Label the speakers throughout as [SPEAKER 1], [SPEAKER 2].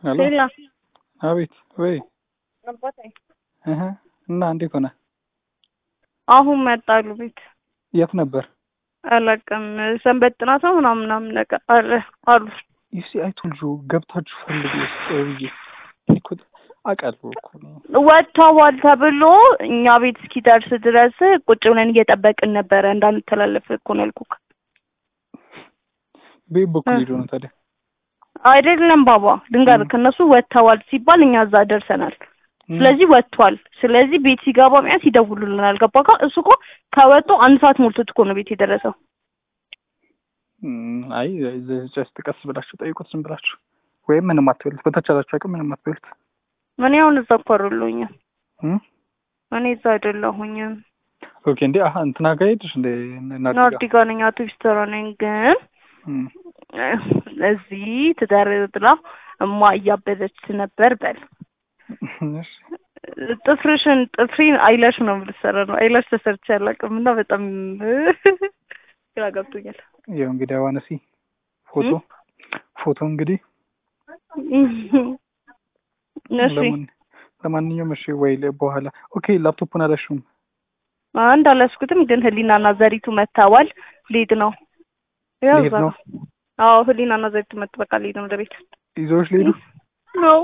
[SPEAKER 1] ሄሎ
[SPEAKER 2] ሌላ
[SPEAKER 1] አቤት ወይ
[SPEAKER 2] አባቴ
[SPEAKER 1] እህ እና እንዴት ሆነ
[SPEAKER 2] አሁን መጣሉ ቤት
[SPEAKER 1] የት ነበር
[SPEAKER 2] አላውቅም ሰንበት ጥናት ነው ምናምን ምናምን ነገር አለ አሉ
[SPEAKER 1] ዩሲ አይቶልጆ ገብታችሁ ፈልጉ ውስጥ ብዬ እኮ አውቃለሁ እኮ ነው
[SPEAKER 2] ወጥተዋል ተብሎ እኛ ቤት እስኪደርስ ድረስ ቁጭ ብለን እየጠበቅን ነበረ እንዳንተላለፍ እኮ ነው ያልኩህ
[SPEAKER 1] ቤት በኩል ሄዶ ነው ታዲያ
[SPEAKER 2] አይደለም ባባ ልንገርህ ከእነሱ ወጥተዋል ሲባል እኛ እዛ ደርሰናል ስለዚህ ወጥቷል ስለዚህ ቤት ሲገባ ሚያስ ይደውሉልናል ገባ ጋ እሱ እኮ ከወጡ አንድ ሰዓት ሞልቶት እኮ ነው ቤት የደረሰው
[SPEAKER 1] እም፣ አይ ጀስት ቀስ ብላችሁ ጠይቁት ዝም ብላችሁ ወይም ምንም አትበሉት በተቻላችሁ አቅም ምንም አትበሉት
[SPEAKER 2] እኔ አሁን እዛ እኮ አይደለሁኝም
[SPEAKER 1] እም?
[SPEAKER 2] እኔ እዛ አይደለሁኝም
[SPEAKER 1] ኦኬ እንዴ አሀ እንትና ጋር ሄድሽ እንደ ናርዲ
[SPEAKER 2] ናርዲ
[SPEAKER 1] ጋር
[SPEAKER 2] ጋር ነኝ አቶ ቢስተራ ነኝ ግን
[SPEAKER 1] እም፣
[SPEAKER 2] እዚህ ትዳር ብላ እማ እያበደች ነበር በል
[SPEAKER 1] እሺ
[SPEAKER 2] ጥፍርሽን ጥፍሬን አይላሽ ነው የምልሰራ ነው አይላሽ ተሰርቼ አላውቅም እና በጣም ግራ ገብቶኛል
[SPEAKER 1] ያው እንግዲህ አዋነሲ ፎቶ
[SPEAKER 2] እም?
[SPEAKER 1] ፎቶ እንግዲህ
[SPEAKER 2] እሺ
[SPEAKER 1] ለማን- ለማንኛውም እሺ ወይ ለ- በኋላ ኦኬ ላፕቶፑን አላሽውም
[SPEAKER 2] አንድ አላስኩትም ግን ህሊናና ዘሪቱ መታዋል ሊድ ነው ያው
[SPEAKER 1] ሊሄድ
[SPEAKER 2] እዛ
[SPEAKER 1] ነው?
[SPEAKER 2] ነው አዎ ህሊናና ዘሪቱ መጥ በቃ ሊድ ነው ወደ ቤት
[SPEAKER 1] ይዘውሽ ሊሄዱ
[SPEAKER 2] ነው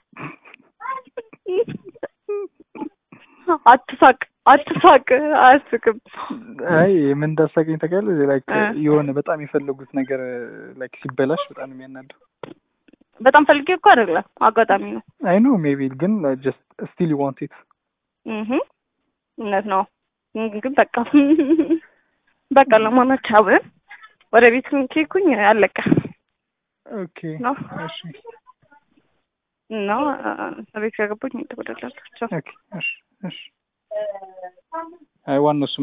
[SPEAKER 2] አትሳቅ አትሳቅ አያስቅም
[SPEAKER 1] አይ ምን እንዳሳቀኝ ታውቂያለሽ? ላይክ
[SPEAKER 2] እ።
[SPEAKER 1] የሆነ በጣም የፈለጉት ነገር ላይክ ሲበላሽ በጣም ነው የሚያናደው።
[SPEAKER 2] በጣም ፈልጌ እኮ አይደለም አጋጣሚ ነው
[SPEAKER 1] አይ ኖ ሜቢ ግን ጀስት ስቲል ዩ ዋንት ኢት
[SPEAKER 2] እህ እውነት ነው ግን በቃ በቃ ለማናቸው አብረን ወደ ቤት ኬኩኝ አለቀ
[SPEAKER 1] ኦኬ
[SPEAKER 2] ነው
[SPEAKER 1] እሺ
[SPEAKER 2] እና ቤት ከገቡኝ ይደወደላቸው
[SPEAKER 1] ኦኬ እሺ እሺ አይ ዋናው እሱ